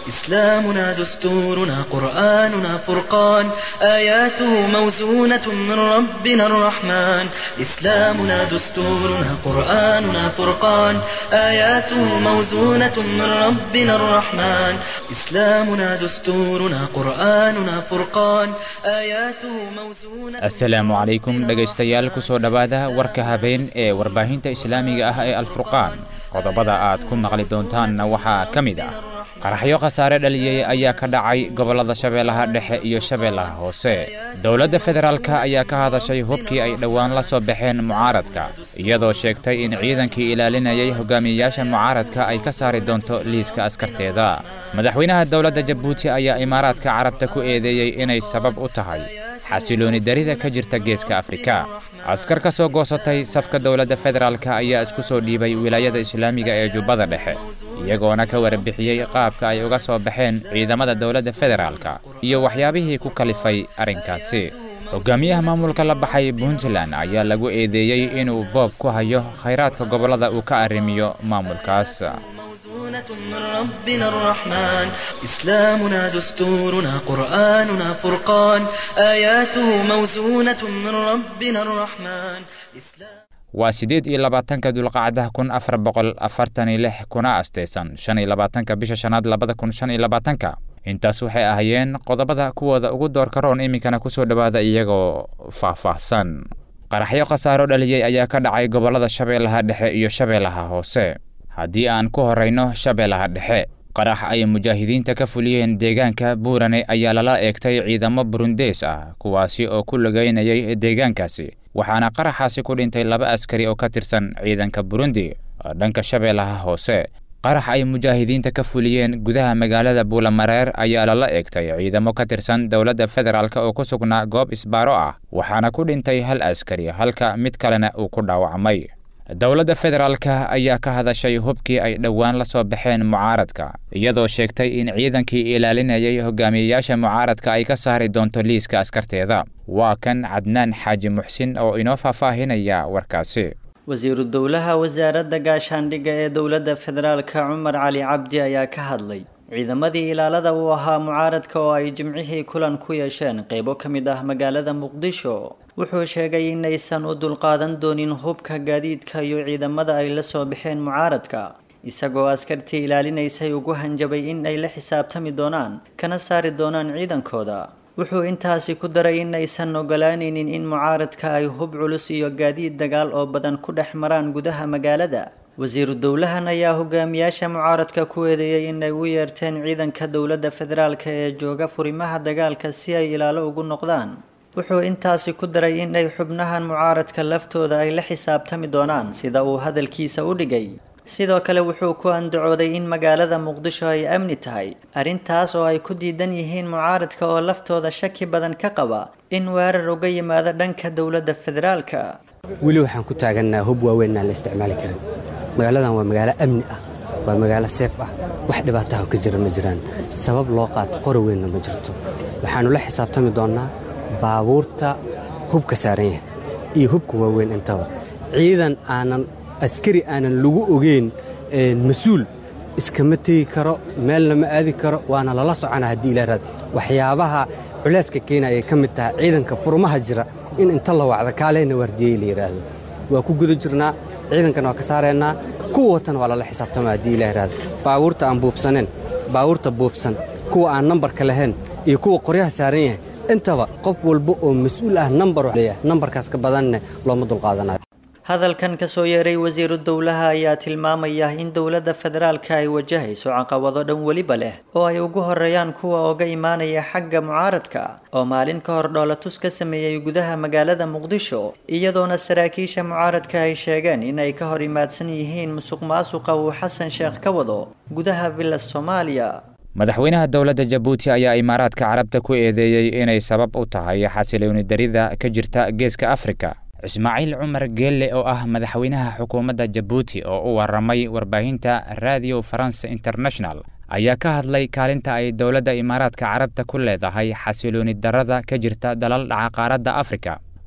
إسلامنا دستورنا قرآننا فرقان آياته موزونة من ربنا الرحمن إسلامنا دستورنا قرآننا فرقان آياته موزونة من ربنا الرحمن إسلامنا دستورنا قرآننا فرقان آياته موزونة asalaamu calaykum dhegaystayaal kusoo dhowaada warka habeen ee warbaahinta islaamiga ah ee alfurqaan qodobada aad ku maqli doontaanna waxaa ka mid ah qaraxyo khasaare dhaliyey ayaa ka dhacay gobollada shabeellaha dhexe iyo shabeellaha hoose dowladda federaalka ayaa ka hadashay hubkii ay dhowaan la soo baxeen mucaaradka iyadoo sheegtay in ciidankii ilaalinayay hogaamiyeyaasha mucaaradka ay ka saari doonto liiska askarteeda madaxweynaha dowladda jabuuti ayaa imaaraadka carabta ku eedeeyey inay sabab u tahay xasilooni darida ka jirta geeska afrika askar ka soo goosatay safka dowladda federaalka ayaa isku soo dhiibay wilaayada islaamiga ee jubbada dhexe iyagoona ka warbixiyey qaabka ay uga soo baxeen ciidamada dowladda federaalka iyo waxyaabihii ku kalifay arrinkaasi hogaamiyaha maamulka la baxay puntland ayaa lagu eedeeyey inuu boob ku hayo khayraadka gobollada uu ka arrimiyo maamulkaas موزونة من ربنا الرحمن إسلامنا دستورنا قرآننا فرقان آياته موزونة من ربنا الرحمن إسلام waa siddeed iyo labaatanka dulqacda kun afar boqol afartan iyo lix kuna asteysan shan iyo labaatanka bisha shanaad labada kun shan iyo labaatanka intaas waxay ahaayeen qodobada kuwooda ugu doorka roon iminkana kusoo dhowaada iyagoo faah-faahsan qaraxyo khasaaro dhaliyey ayaa ka dhacay gobollada shabeellaha dhexe iyo shabeellaha hoose haddii aan ku horrayno shabeellaha dhexe qarax ay mujaahidiinta ka fuliyeen deegaanka buurane ayaa lala eegtay ciidamo burundees ah kuwaasi oo ku lugeynayay deegaankaasi waxaana qaraxaasi ku dhintay laba askari oo ka tirsan ciidanka burundi dhanka shabeellaha hoose qarax ay mujaahidiinta ka fuliyeen gudaha magaalada buulamareer ayaa lala eegtay ciidamo ka tirsan dowladda federaalk oo ku sugnaa goob isbaaro ah waxaana ku dhintay hal askari halka mid kalena uu ku dhaawacmay dowladda federaalka ayaa ka hadashay hubkii ay dhowaan la soo baxeen mucaaradka iyadoo sheegtay in ciidankii ilaalinayay hogaamiyeyaasha mucaaradka ay ka saari doonto liiska askarteeda waa kan cadnaan xaaji muxsin oo inoo faahfaahinaya warkaasi wasiiru dowlaha wasaaradda gaashaandhigga ee dowladda federaalka cumar cali cabdi ayaa ka hadlay ciidamadii ilaalada uu ahaa mucaaradka oo ay jimcihii kulan ku yeesheen qeybo ka mid ah magaalada muqdisho wuxuu sheegay inaysan u dulqaadan doonin hubka gaadiidka iyo ciidamada ay la soo baxeen mucaaradka isagoo askartii ilaalinaysay ugu hanjabay in ay la xisaabtami doonaan kana saari doonaan ciidankooda wuxuu intaasi ku daray in aysan ogolaanaynin in mucaaradka ay hub culus iyo gaadiid dagaal oo badan ku dhex maraan gudaha magaalada wasiiru dowlahan ayaa hogaamiyaasha mucaaradka ku eedeeyey in ay u yeerteen ciidanka dowladda federaalka ee jooga furimaha dagaalka si ay ilaalo ugu noqdaan wuxuu intaasi ku daray in ay xubnahan mucaaradka laftooda ay la xisaabtami doonaan sida uu hadalkiisa u dhigay sidoo kale wuxuu ku andacooday in magaalada muqdisho ay amni tahay arrintaas oo ay ku diidan yihiin mucaaradka oo laftooda shaki badan ka qaba in weerar uga yimaado dhanka dowladda federaalka weli waxaan ku taagannaa hub waaweyn aan la isticmaali karin magaaladan waa magaalo amni ah waa magaalo seef ah wax dhibaataha ka jira ma jiraan sabab loo qaato qori weynna ma jirto waxaannu la xisaabtami doonnaa baabuurta hubka saaran yahay iyo hubka waaweyn intaba ciidan aanan askari aanan lagu ogeyn mas-uul iskama tegi karo meelna ma aadi karo waana lala socona haddii ilaaraad waxyaabaha culeyska keena ayay ka mid tahay ciidanka furmaha jira in inta la wacda kaaleyna waardiyey la yidhaahdo waa ku guda jirnaa ciidankana waa ka saaraynaa kuwa watana waa lala xisaabtama haddii ila yidhaahdo baabuurta aan buufsaneen baabuurta buufsan kuwa aan nambarka lahayn iyo kuwa qoryaha saaran yahay intaba qof walba oo mas-uul ah nambar leeyahay nambarkaas ka badanne looma dulqaadanayo hadalkan kasoo yeeray wasiiru dowlaha ayaa tilmaamaya in dowladda federaalka ay wajahayso caqabado dhan weliba leh oo ay ugu horeeyaan kuwa oga imaanaya xagga mucaaradka oo maalin ka hor dhoolatus ka sameeyey gudaha magaalada muqdisho iyadoona saraakiisha mucaaradka ay sheegeen in ay ka hor imaadsan yihiin musuq maasuqa uu xasan sheekh ka wado gudaha villa soomaaliya madaxweynaha dowladda jabuuti ayaa imaaraadka carabta ku eedeeyey inay sabab u tahay xasilooni darida ka jirta geeska afrika ismaaciil cumar geelle oo ah madaxweynaha xukuumadda jabuuti oo u waramay warbaahinta radio france international ayaa ka hadlay kaalinta ay dowladda imaaraadka carabta ku leedahay xasilooni darada ka jirta dalal dhaca qaaradda afrika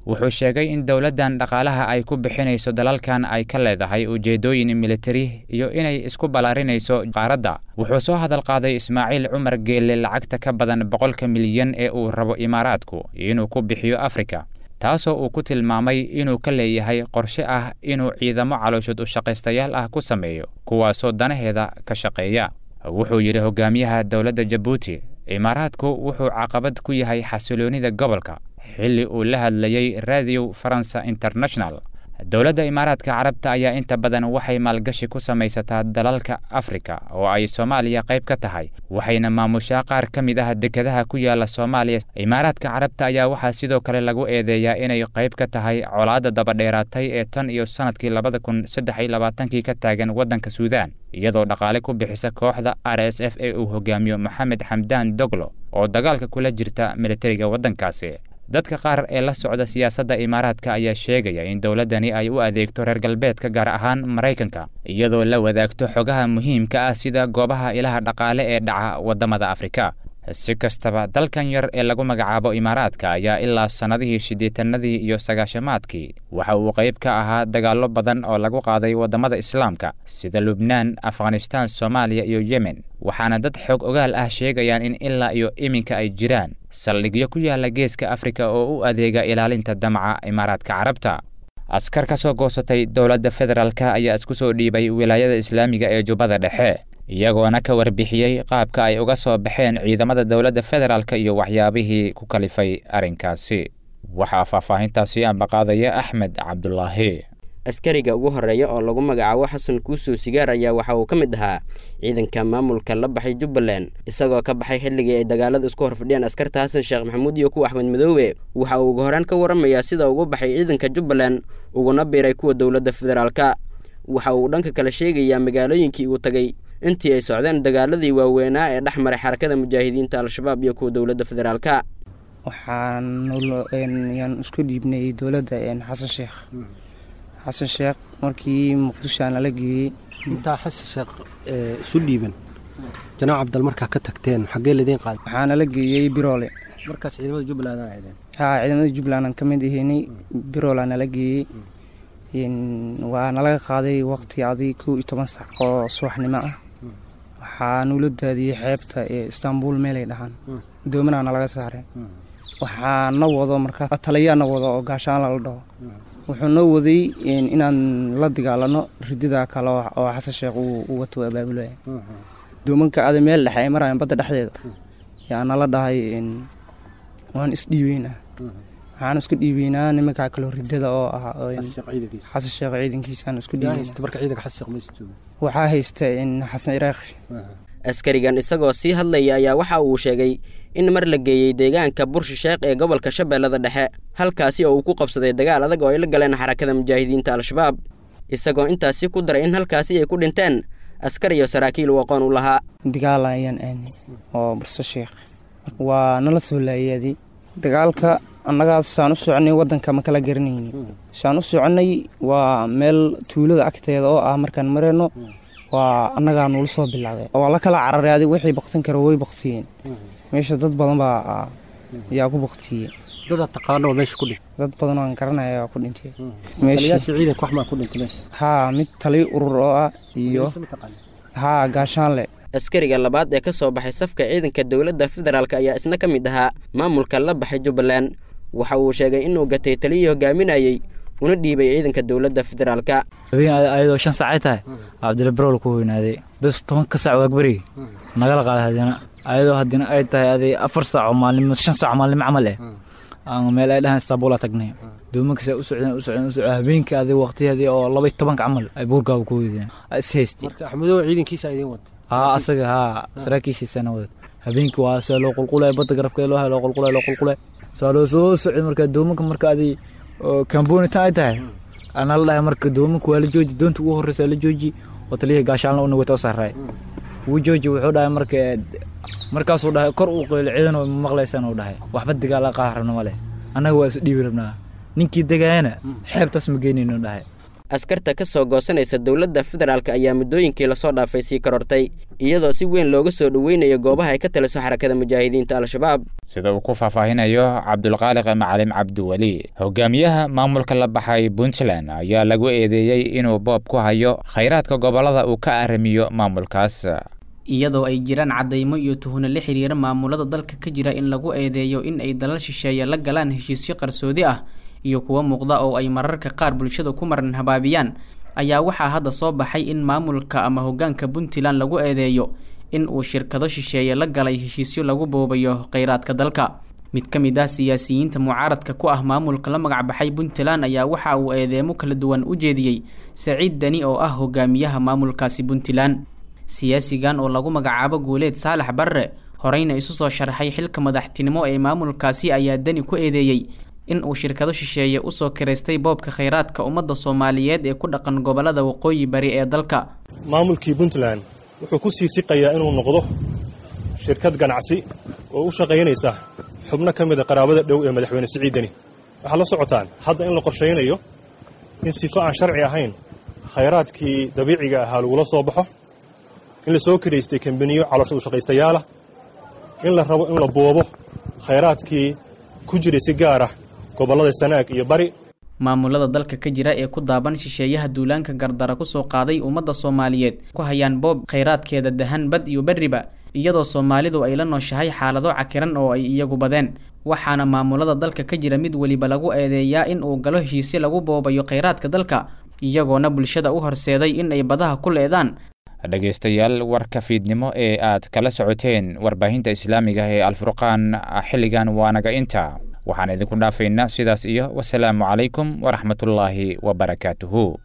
wuxuu sheegay in dowladdan dhaqaalaha ay ku bixinayso dalalkan ay ka leedahay ujeeddooyin militari iyo inay isku ballaarinayso qaaradda wuxuu soo hadal qaaday ismaaciil cumar geelle lacagta ka badan boqolka milyan ee uu rabo imaaraadku inuu ku bixiyo afrika taasoo uu ku tilmaamay inuu ka leeyahay qorshe ah inuu ciidamo calooshud u shaqaystayaal ah ku sameeyo kuwaasoo danaheeda ka shaqeeya wuxuu yidhi hogaamiyaha dowladda jabuuti imaaraadku wuxuu caqabad ku yahay xasiloonnida gobolka xilli uu la hadlayey radio faransa international dowladda imaaraadka carabta ayaa inta badan waxay maalgashi ku samaysataa dalalka afrika oo ay soomaaliya qayb ka tahay waxayna maamushaa qaar ka mid ah dekedaha ku yaala soomaaliya imaaraadka carabta ayaa waxaa sidoo kale lagu eedeeyaa inay qayb ka tahay colaadda dabadheeraatay ee tan iyo sannadkii labada kun saddex iyo labaatankii ka taagan waddanka suudaan iyadoo dhaqaale ku bixisa kooxda r s f ee uu hogaamiyo maxamed xamdaan doglo oo dagaalka kula jirta militariga waddankaasi dadka qaar ee la socda siyaasadda imaaraadka ayaa sheegaya in dowladdani ay u adeegto reer galbeedka gaar ahaan maraykanka iyadoo la wadaagto xogaha muhiimka ah sida goobaha ilaha dhaqaale ee dhaca waddamada afrika si kastaba dalkan yar ee lagu magacaabo imaaraadka ayaa ilaa sannadihii siddeetanadii iyo sagaashamaadkii waxa uu qayb ka ahaa dagaallo badan oo lagu qaaday waddamada islaamka sida lubnaan afghanistaan soomaaliya iyo yemen waxaana dad xoog ogaal ah sheegayaan in ilaa iyo iminka ay jiraan saldhigyo ku yaala geeska afrika oo u adeega ilaalinta damaca imaaraadka carabta askar ka soo goosatay dowladda federaalka ayaa isku soo dhiibay wilaayada islaamiga ee jubbada dhexe iyagoona ka warbixiyey qaabka ay uga soo baxeen ciidamada dowladda federaalka iyo waxyaabihii ku kalifay arrinkaasi waxaa faahfaahintaasi ambaqaadaya axmed cabdulaahi askariga ugu horeeya oo lagu magacaabo xasan kuusow sigaar ayaa waxa uu ka mid ahaa ciidanka maamulka la baxay jubbaland isagoo ka baxay xilligii ay dagaalada isku horfadhiyaan askarta xasan sheekh maxamuud iyo kuwa axmed madoobe waxa uu uga horaan ka waramayaa sida ugu baxay ciidanka jubbaland uguna biiray kuwa dowladda federaalka waxa uu dhanka kale sheegayaa magaalooyinkii uu tagay intii ay socdeen dagaaladii waaweynaa ee dhex maray xarakada mujaahidiinta al-shabaab iyo kuwa dowladda federaalka waxaan isku dhiibnay dowladda xasan sheekh xasan sheekh markii muqdisho nala geeyey intaa xasan sheekh isu dhiiban janaac cabdal markaa ka tagteen xaggee ladiin qaaday waxaa nala geeyey biroole markaas ciidamada jubbaland aa ahaydeen haa ciidamada jubbaland aan ka mid ahaynay biroolaa nala geeyey waa nalaga qaaday waqti adi kow iyo toban sac oo subaxnimo ah waxaa nuula daadiyey xeebta ee istaanbul meelay dhahaan doomanaa nalaga saaray waxaa na wado markaa taliyaa na wado oo gaashaan lala dhaho wuxuu noo waday inaan la dagaalano ridida kale oo xasan sheekh uu wato abaabulaya doomanka ada meel dhexe ay maraayan badda dhexdeeda yaa nala dhahay waan isdhiibeynaa waxaan isku dhiibeynaa nimankaa kaloo ridada oo ah xasan sheekh ciidankiisaan isku dhiibeynaa haysta xasan ciraaqi askarigan isagoo sii hadlaya ayaa waxa uu sheegay in mar la geeyey deegaanka burshi sheekh ee gobolka shabeellada dhexe halkaasi oo uu ku qabsaday dagaal adag oo ay la galeen xarakada mujaahidiinta al-shabaab isagoo intaasi ku daray in halkaasi ay ku dhinteen askar iyo saraakiil uu aqoon u lahaa dagaal ayaan aanay oo burso sheekh waa nala soo laayaaday dagaalka annagaas saan u soconay waddanka ma kala garanayni saan u soconnay waa meel tuulada agteeda oo ah markaan marayno waa annagaa nuula soo bilaabay waa la kala cararay adig wixii baktin kara way baktiyeen meesha dad badan baa ayaa ku baktiyey dada taqaano meesha ku dhintay dad badan oo aan garanaya ayaa ku dhintay taliyaasha ciidanka wax maa ku dhintay meesha haa mid taliyo urur oo ah iyo haa gaashaanle askariga labaad ee ka soo baxay safka ciidanka dowladda federaalk ayaa isna ka mid ahaa maamulka la baxay jubbaland waxa uu sheegay inuu gatay taliyii hogaaminayey una dhiibay ciidanka dowladda federaalka ayadoo shan saacay tahay cabdila barowl ku weynaaday bes tobanka sac waagberigi nagala qaaday hadina ayadoo hadina ay tahay aday afar saaco maalimo shan saaco maalimo camal eh meel ay dhahaan istaanbula tagnay doomankaas u socdeen u socdeen u socdeen habeenkii aday waqtiyadii oo laba iyo tobanka camal ay buurgaaba ku weydeen is haystay marka axmedow ciidankiisa idiin wada haa asaga haa saraakiishiisana wadad habeenkii waa see loo qulqulay badda garabkee loo hay loo qulqulay loo qulqulay saa loo soo socday marka doomanka marka aday kambonitan ay tahay ana la dhahay marka doomanka waa la jooji doonta ugu horreysa la jooji oo taliyihii gaashaalna una wata oo saaray wuu jooji wuxuu dhahay marka markaasuu dhahay kor uu qeylo ciidan oo maqlaysan uu dhahay waxba dagaala qaah rabna ma leh annaga waa is dhiibi rabnaa ninkii degaayana xeebtaas ma geynayno dhahay askarta ka soo goosanaysa dowladda federaalk ayaa muddooyinkii lasoo dhaafay sii korortay iyadoo si weyn looga soo dhoweynayo goobaha ay ka taliso xarakada mujaahidiinta al-shabaab sida uu ku faahfaahinayo cabdulqaaliq macalim cabdiweli hogaamiyaha maamulka la baxay puntland ayaa lagu eedeeyey inuu boob ku hayo khayraadka gobollada uu ka aramiyo maamulkaas iyadoo ay jiraan caddaymo iyo tuhuna la xiriira maamulada dalka ka jira in lagu eedeeyo in ay dalal shisheeye la galaan heshiisyo qarsoodi ah iyo kuwo muuqda oo ay mararka qaar bulshada ku maran habaabiyaan ayaa waxaa hadda soo baxay in maamulka ama hoggaanka puntland lagu eedeeyo in uu shirkado shisheeye la galay heshiisyo lagu boobayo kheyraadka dalka mid ka mid ah siyaasiyiinta mucaaradka ku ah maamulka la magac baxay puntland ayaa waxa uu eedeemo kala duwan u jeediyey saciid deni oo ah hogaamiyaha maamulkaasi puntland siyaasigan oo lagu magacaabo guuleed saalax barre horeyna isu soo sharxay xilka madaxtinimo ee maamulkaasi ayaa deni ku eedeeyey in uu shirkado shisheeye usoo kiraystay boobka kheyraadka ummadda soomaaliyeed ee ku dhaqan gobollada waqooyi bari ee dalka maamulkii puntland wuxuu ku sii siqayaa inuu noqdo shirkad ganacsi oo u shaqaynaysa xubno ka mida qaraabada dhow ee madaxweyne siciid deni waxaad la socotaan hadda in la qorshaynayo in sifo aan sharci ahayn khayraadkii dabiiciga ahaa lagula soo baxo in la soo kiraystay kambaniyo caloosha u shaqaystayaala in la rabo in la boobo khayraadkii ku jiray si gaar ah gobollada sanaag iyo bari maamulada dalka ka jira ee ku daaban shisheeyaha duulaanka gardara kusoo qaaday ummadda soomaaliyeed ku hayaan boob khayraadkeeda dahan bad iyo berriba iyadoo soomaalidu ay la nooshahay xaalado cakiran oo ay iyagu badeen waxaana maamulada dalka ka jira mid weliba lagu eedeeyaa in uu galo heshiisyo lagu boobayo kheyraadka dalka iyagoona bulshada u horseeday in ay badaha ku leedaan dhegaystayaal warka fiidnimo ee aad kala socoteen warbaahinta islaamiga ee alfurqaan xilligan waanaga inta waxaan idinku dhaafaynaa sidaas iyo wasalaamu calaykum waraxmatullaahi wabarakaatuhu